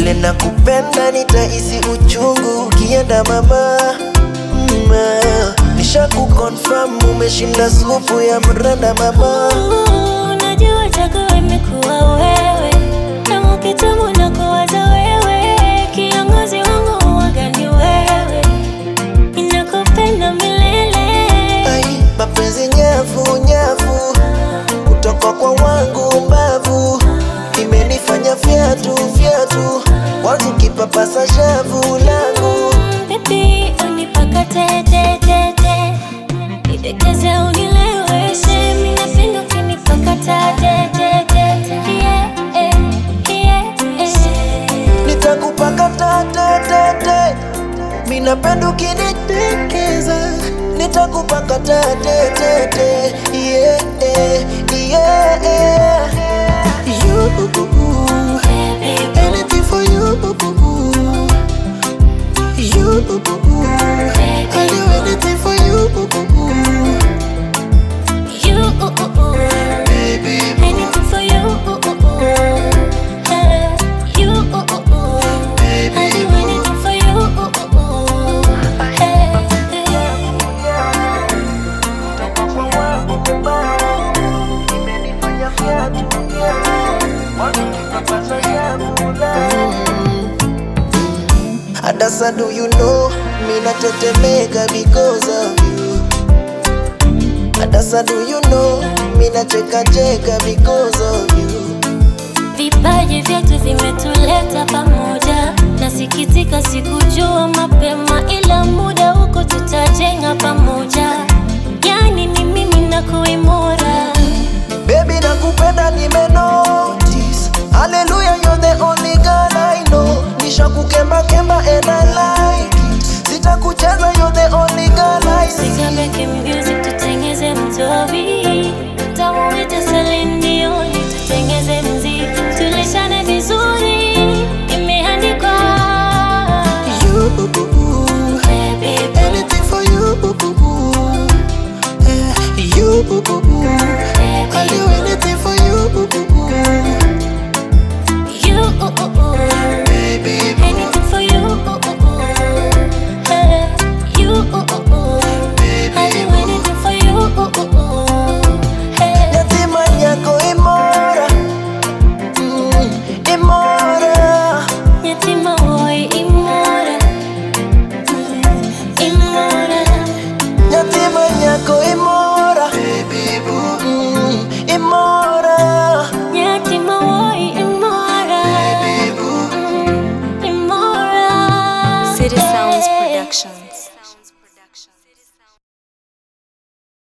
vile nakupenda nitahisi uchungu ukienda mama mma nisha kuconfirm umeshinda supu ya mrenda mama Unajua chaguo imekuwa wewe, tangu kitambo na kuwaza wewe, kiongozi wangu huwaga ni wewe, ninakupenda milele. ai mapenzi nyavu nyavu kutoka kwa wangu mbavu imenifanya fyatu fyatu wanzu kipapasa shavu langu Baby, unipakate te te te, nidekeze unileweshe, mimi napenda ukinipakata te te te, yeah, eh, yeah, eh. nitakupaka tatatete minapenda ukinidekeza nitakupaka tatetete yeah, yeah, yeah. You, Baby, anything for you You, I'll do anything for you you, Baby, anything for you, eh, you, I'll do anything for you, eh, imenifanya fyatu wangu kipapasa shavu Adasa, do you know me natetemeka because of you? Adasa, do you know me nacheka cheka because of you? Vipaji vyetu vimetuleta pamoja, nasikitika sikujua mapema, ila muda huko tutajenga pamoja. Yani ni mimi na kuimora Baby nakupenda nime notice Hallelujah you're the only girl I know Nisha kukemba kemba and I like it Sitakucheza you're the only girl I see Sikabeke music tutengeze mtobi, tamuite Celine Dion tutengeze mziki, tulishane vizuri, imeandikwa You, baby, anything for you Eh, You, I'll do anything for you you. Baby, Anything for you, hey, you. I do anything for you, hey. yatima yako imora mm, Imora Yatima boy, imora, imora. Yatima yako